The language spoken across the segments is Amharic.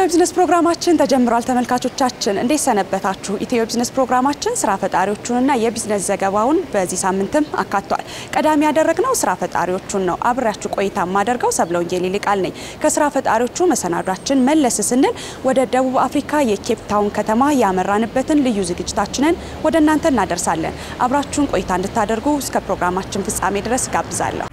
ቢዝነስ ፕሮግራማችን ተጀምሯል። ተመልካቾቻችን እንዴት ሰነበታችሁ? ኢትዮ ቢዝነስ ፕሮግራማችን ስራ ፈጣሪዎቹንና የቢዝነስ ዘገባውን በዚህ ሳምንትም አካቷል። ቀዳሚ ያደረግነው ስራ ፈጣሪዎቹን ነው። አብሬያችሁ ቆይታ የማደርገው ሰብለ ወንጌል ይልቃል ነኝ። ከስራ ፈጣሪዎቹ መሰናዷችን መለስ ስንል ወደ ደቡብ አፍሪካ የኬፕ ታውን ከተማ ያመራንበትን ልዩ ዝግጅታችንን ወደ እናንተ እናደርሳለን። አብራችሁን ቆይታ እንድታደርጉ እስከ ፕሮግራማችን ፍጻሜ ድረስ ጋብዛለሁ።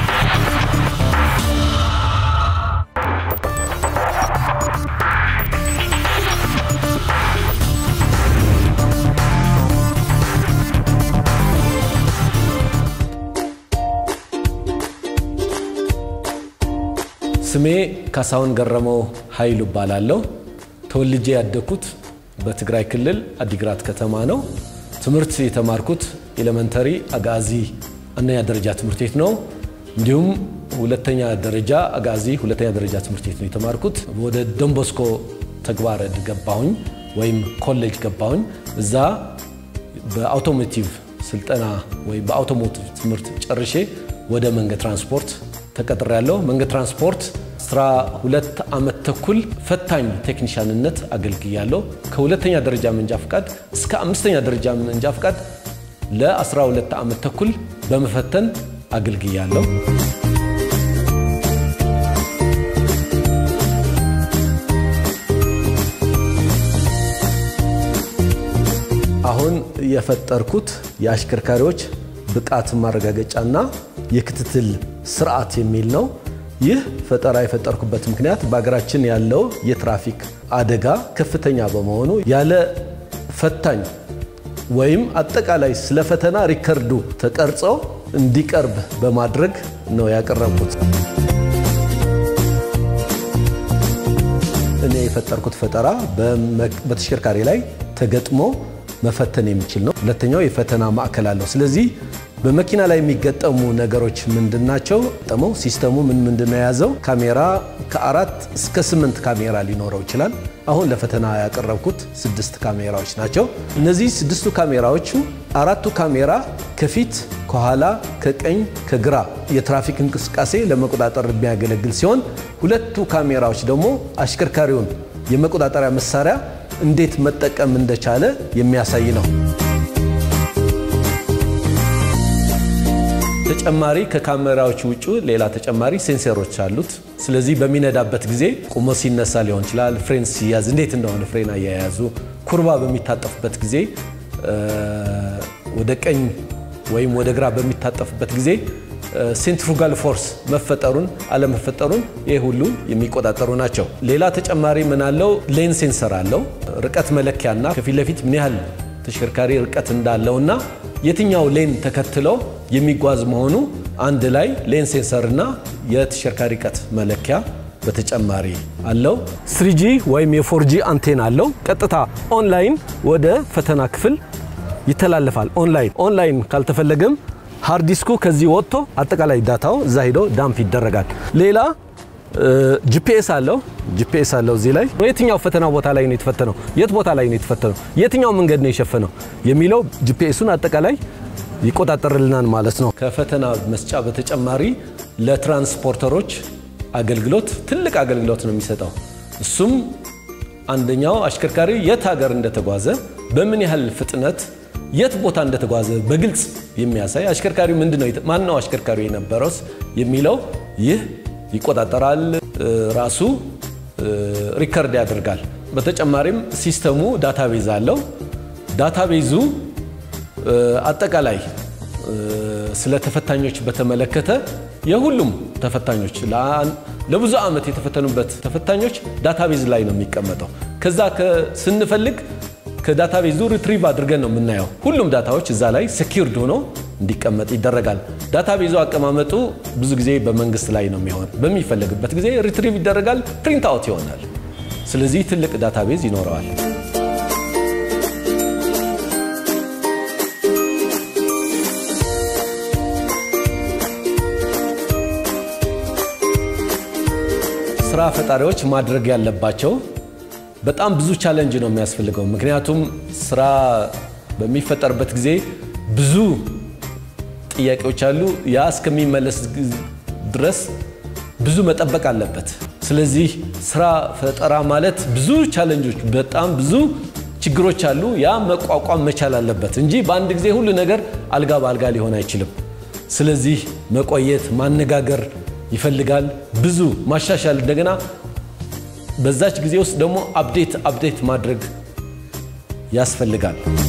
ስሜ ካሳሁን ገረመው ኃይሉ እባላለሁ። ተወልጄ ያደግኩት በትግራይ ክልል አዲግራት ከተማ ነው። ትምህርት የተማርኩት ኤሌመንተሪ አጋዚ አንደኛ ደረጃ ትምህርት ቤት ነው። እንዲሁም ሁለተኛ ደረጃ አጋዚ ሁለተኛ ደረጃ ትምህርት ቤት ነው የተማርኩት። ወደ ዶንቦስኮ ተግባረ ዕድ ገባሁኝ ወይም ኮሌጅ ገባሁኝ። እዛ በአውቶሞቲቭ ስልጠና ወይም በአውቶሞቲቭ ትምህርት ጨርሼ ወደ መንገድ ትራንስፖርት ተቀጥሬያለሁ። መንገድ ትራንስፖርት አስራ ሁለት ዓመት ተኩል ፈታኝ ቴክኒሻንነት አገልግያለሁ። ከሁለተኛ ደረጃ መንጃ ፍቃድ እስከ አምስተኛ ደረጃ መንጃ ፍቃድ ለ12 ዓመት ተኩል በመፈተን አገልግያለሁ። አሁን የፈጠርኩት የአሽከርካሪዎች ብቃት ማረጋገጫና የክትትል ስርዓት የሚል ነው። ይህ ፈጠራ የፈጠርኩበት ምክንያት በሀገራችን ያለው የትራፊክ አደጋ ከፍተኛ በመሆኑ ያለ ፈታኝ ወይም አጠቃላይ ስለ ፈተና ሪከርዱ ተቀርጾ እንዲቀርብ በማድረግ ነው ያቀረብኩት። እኔ የፈጠርኩት ፈጠራ በተሽከርካሪ ላይ ተገጥሞ መፈተን የሚችል ነው። ሁለተኛው የፈተና ማዕከል አለው። ስለዚህ በመኪና ላይ የሚገጠሙ ነገሮች ምንድናቸው? ጠመው ሲስተሙ ምን ምንድነው የያዘው? ካሜራ ከአራት እስከ ስምንት ካሜራ ሊኖረው ይችላል። አሁን ለፈተና ያቀረብኩት ስድስት ካሜራዎች ናቸው። እነዚህ ስድስቱ ካሜራዎቹ አራቱ ካሜራ ከፊት፣ ከኋላ፣ ከቀኝ፣ ከግራ የትራፊክ እንቅስቃሴ ለመቆጣጠር የሚያገለግል ሲሆን ሁለቱ ካሜራዎች ደግሞ አሽከርካሪውን የመቆጣጠሪያ መሳሪያ እንዴት መጠቀም እንደቻለ የሚያሳይ ነው። ተጨማሪ ከካሜራዎች ውጭ ሌላ ተጨማሪ ሴንሰሮች አሉት። ስለዚህ በሚነዳበት ጊዜ ቁሞ ሲነሳ ሊሆን ይችላል፣ ፍሬን ሲያዝ እንዴት እንደሆነ ፍሬን አያያዙ፣ ኩርባ በሚታጠፍበት ጊዜ ወደ ቀኝ ወይም ወደ ግራ በሚታጠፍበት ጊዜ ሴንትሪፉጋል ፎርስ መፈጠሩን አለመፈጠሩን ይህ ሁሉ የሚቆጣጠሩ ናቸው። ሌላ ተጨማሪ ምን አለው? ሌን ሴንሰር አለው። ርቀት መለኪያና ከፊት ለፊት ምን ያህል ተሽከርካሪ ርቀት እንዳለውና የትኛው ሌን ተከትለው የሚጓዝ መሆኑ አንድ ላይ ሌን ሴንሰርና የተሽከርካሪ ርቀት መለኪያ በተጨማሪ አለው። ስሪጂ ወይም የፎርጂ አንቴና አለው። ቀጥታ ኦንላይን ወደ ፈተና ክፍል ይተላለፋል። ኦንላይን ኦንላይን ካልተፈለገም ሃርድ ዲስኩ ከዚህ ወጥቶ አጠቃላይ ዳታው እዛ ሄዶ ዳምፕ ይደረጋል። ሌላ ጂፒኤስ አለው። ጂፒኤስ አለው እዚህ ላይ የትኛው ፈተና ቦታ ላይ ነው የተፈተነው፣ የት ቦታ ላይ ነው የተፈተነው፣ የትኛው መንገድ ነው የሸፈነው የሚለው ጂፒኤሱን አጠቃላይ ይቆጣጠርልናል ማለት ነው። ከፈተና መስጫ በተጨማሪ ለትራንስፖርተሮች አገልግሎት ትልቅ አገልግሎት ነው የሚሰጠው። እሱም አንደኛው አሽከርካሪ የት ሀገር እንደተጓዘ በምን ያህል ፍጥነት የት ቦታ እንደተጓዘ በግልጽ የሚያሳይ አሽከርካሪ ምንድነው ማን ነው አሽከርካሪ የነበረውስ የሚለው ይህ ይቆጣጠራል። ራሱ ሪከርድ ያደርጋል። በተጨማሪም ሲስተሙ ዳታቤዝ አለው። ዳታቤዙ አጠቃላይ ስለ ተፈታኞች በተመለከተ የሁሉም ተፈታኞች ለብዙ ዓመት የተፈተኑበት ተፈታኞች ዳታቤዝ ላይ ነው የሚቀመጠው። ከዛ ስንፈልግ ከዳታቤዙ ሪትሪቭ አድርገን ነው የምናየው። ሁሉም ዳታዎች እዛ ላይ ሴኪርድ ሆኖ እንዲቀመጥ ይደረጋል። ዳታቤዙ አቀማመጡ ብዙ ጊዜ በመንግስት ላይ ነው የሚሆን። በሚፈለግበት ጊዜ ሪትሪቭ ይደረጋል፣ ፕሪንት አውት ይሆናል። ስለዚህ ትልቅ ዳታቤዝ ይኖረዋል። ስራ ፈጣሪዎች ማድረግ ያለባቸው በጣም ብዙ ቻለንጅ ነው የሚያስፈልገው። ምክንያቱም ስራ በሚፈጠርበት ጊዜ ብዙ ጥያቄዎች አሉ። ያ እስከሚመለስ ድረስ ብዙ መጠበቅ አለበት። ስለዚህ ስራ ፈጠራ ማለት ብዙ ቻለንጆች፣ በጣም ብዙ ችግሮች አሉ። ያ መቋቋም መቻል አለበት እንጂ በአንድ ጊዜ ሁሉ ነገር አልጋ በአልጋ ሊሆን አይችልም። ስለዚህ መቆየት፣ ማነጋገር ይፈልጋል። ብዙ ማሻሻል፣ እንደገና በዛች ጊዜ ውስጥ ደግሞ አፕዴት አፕዴት ማድረግ ያስፈልጋል።